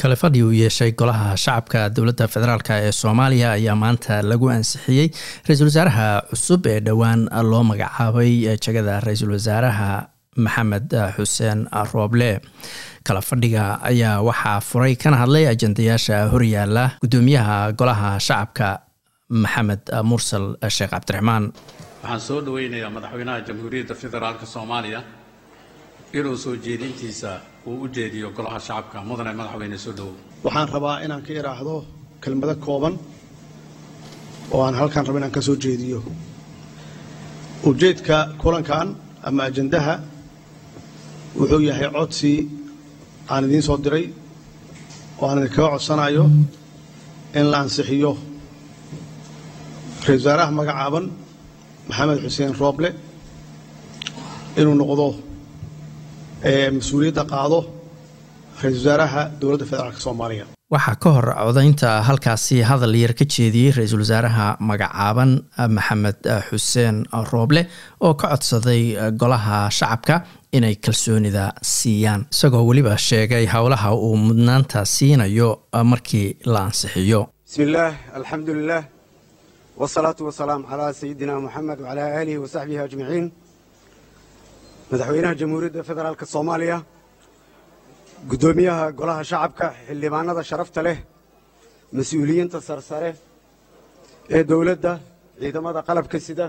kale fadhi uu yeeshay golaha shacabka dowladda federaalk ee soomaaliya ayaa maanta lagu ansixiyey ra-iisul wasaaraha cusub ee dhowaan loo magacaabay jegada ra-iisul wasaaraha maxamed xuseen rooble kala fadhiga ayaa waxaa furay kana hadlay ajendayaasha horyaala guddoomiyaha golaha shacabka maxamed mursal sheekh cabdiraxmaan waxaan soo dhoweynayaa madaxweynaha jamhuuriyadda federaalk soomaaliya inuu soo jeedintiisa uu u jeediyo golaha shacabka mudane madaxweyne soo dhowow waxaan rabaa inaan ka idhaahdo kelmado kooban oo aan halkaan raba inaan ka soo jeediyo ujeedka kulankan ama ajandaha wuxuu yahay codsi aan idiin soo diray oo aan idinkaga codsanayo in la ansixiyo ra-isul wasaaraha magacaaban maxamed xuseen rooble inuu noqdo mas-uuliyadda qaado ra-isul wasaaraha dowladda federaalk soomaaliya waxaa ka hor codaynta halkaasi hadal yar ka jeediyey ra-iisul wasaaraha magacaaban maxamed xuseen rooble oo ka codsaday golaha shacabka inay kalsoonida siiyaan isagoo weliba sheegay howlaha uu mudnaanta siinayo markii la ansixiyo bismi illaah alxamdu lilah wsalaatu wasalaam calaa sayidina moxamed wacalaa aalihi wa saxbihi ajmaciin madaxweynaha jamhuuriyadda federaalk soomaaliya guddoomiyaha golaha shacabka xildhibaanada sharafta leh mas-uuliyiinta sarsare ee dowladda ciidamada qalabka sida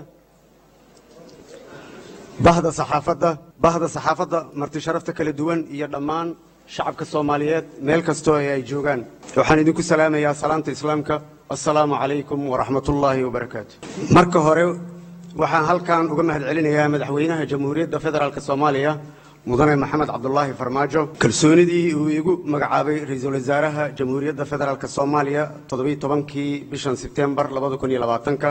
bahda saxaafadda bahda saxaafadda marti sharafta kala duwan iyo dhammaan shacabka soomaaliyeed meel kastoo ee ay joogaan waxaan idinku salaamayaa salaamta islaamka assalaamu calaykum waraxmatullaahi wabarakaatu marka hore waxaan halkan uga mahad celinayaa madaxweynaha jamhuuriyadda federaalk soomaaliya mudane maxamed cabdulaahi farmaajo kalsoonidii uu igu magacaabay ra-iisul wasaaraha jamhuuriyadda federaalk soomaaliya toddobiiy tobankii bishan sebtembar labada kun iyo labaatanka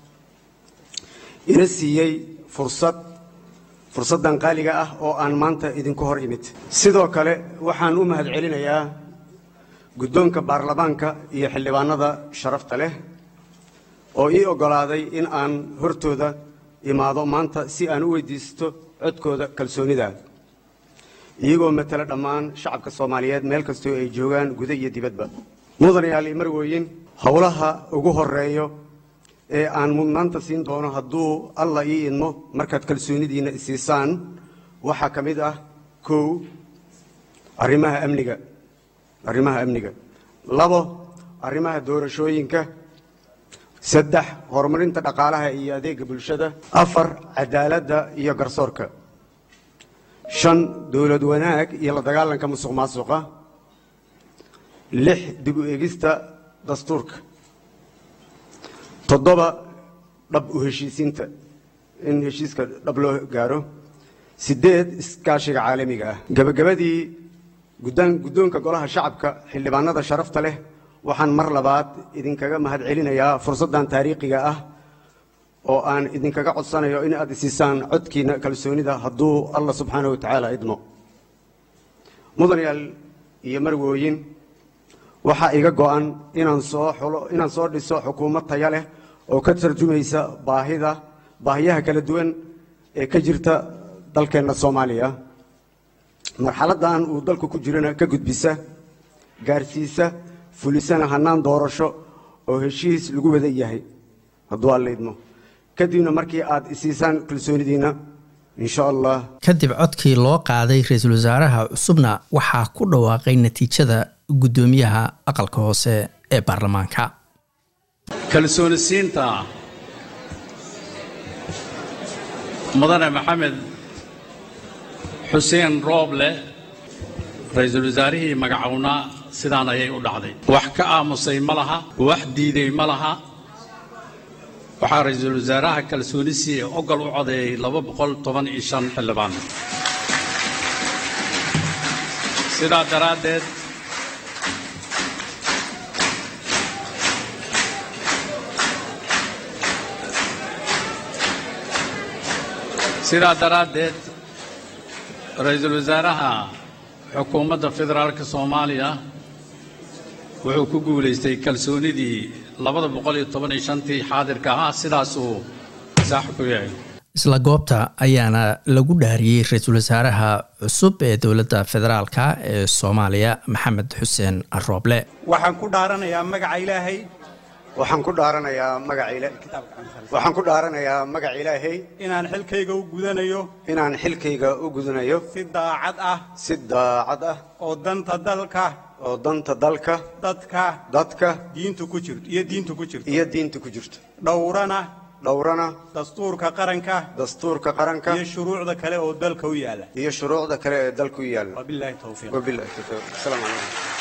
ina siiyey fursad fursaddan qaaliga ah oo aan maanta idinku hor imid sidoo kale waxaan u mahad celinayaa guddoonka baarlamaanka iyo xildhibaanada sharafta leh oo ii oggolaaday in aan hortooda imaado maanta si aan u weydiisto codkooda kalsoonida iyagoo matala dhammaan shacabka soomaaliyeed meel kastoo ay joogaan guda iyo dibadba mudanayaal iyo marwooyin howlaha ugu horeeyo ee aan mudnaanta siin doono hadduu alla ii idmo markaad kalsoonidiinna isiisaan waxaa ka mid ah kow arrimaha amniga arrimaha amniga labo arrimaha doorashooyinka saddex horumarinta dhaqaalaha iyo adeega bulshada afar cadaaladda iyo garsoorka shan dowlad wanaag iyo la dagaalanka musuq maasuqa lix dib u egista dastuurka toddoba dhab u heshiisiinta in heshiiska dhab loo gaaro siddeed iskaashiga caalamiga ah gebagabadii guddoonka golaha shacabka xildhibaanada sharafta leh waxaan mar labaad idinkaga mahad celinayaa fursaddan taariikhiga ah oo aan idinkaga codsanayo in aad isiisaan codkiina kalsoonida hadduu allah subxaana wa tacaala idmo mudanayaal iyo marwooyin waxaa iga go'an inaan soo xulo inaan soo dhiso xukuumad taya leh oo ka tarjumaysa baahida baahiyaha kala duwan ee ka jirta dalkeenna soomaaliya marxaladdan uu dalku ku jirana ka gudbisa gaarsiisa fulisana hannaan doorasho oo heshiis lagu wada yahay hadduu alla idmo kadibna markii aad isiisaan kalsoonidiinna insha allah kadib codkii loo qaaday ra-iisul wasaaraha cusubna waxaa ku dhawaaqay natiijada guddoomiyaha aqalka hoose ee baarlamaanka kalsooni siinta mudane maxamed xuseen rooble ra-iisul wasaarihii magacownaa sidaan ayay u dhacday wax ka aamusay ma laha wax diiday ma laha waxaa ra-iisul wasaaraha kalsoonisiii ogol u codeeyey laba boqol toban iyo shan xildhibaan sidaa daraaddeed sidaa daraaddeed ra-iisul wasaaraha xukuumadda federaalka soomaaliya wuxuu ku guulaystay kalsoonidii labada boqol iyo toban iyo shantii xaadirka ahaa sidaasuu saax ku yahay isla goobta ayaana lagu dhaariyey ra-iisul wasaaraha cusub ee dowladda federaalka ee soomaaliya maxamed xuseen rooble waxaan ku dhaaranayaa magaca ilaahay waxaan ku dhaaranayaa magaca waxaan ku dhaaranayaa magaca ilaahay inaan xilkayga u gudanayo inaan xilkayga u gudanayo si daacad ah si daacad ah oo danta dalka oo danta dalka dadka dadka diintu ku jirto iyo diintu ku jirto iyo diinta ku jirto dhowrana dhowrana dastuurka qaranka dastuurka qaranka iyo shuruucda kale oo dalka u yaala iyo shuruucda kale ee dalka u yaalla wabilaahi towfiiq wabillahi tawfiiq asalaamu calaykum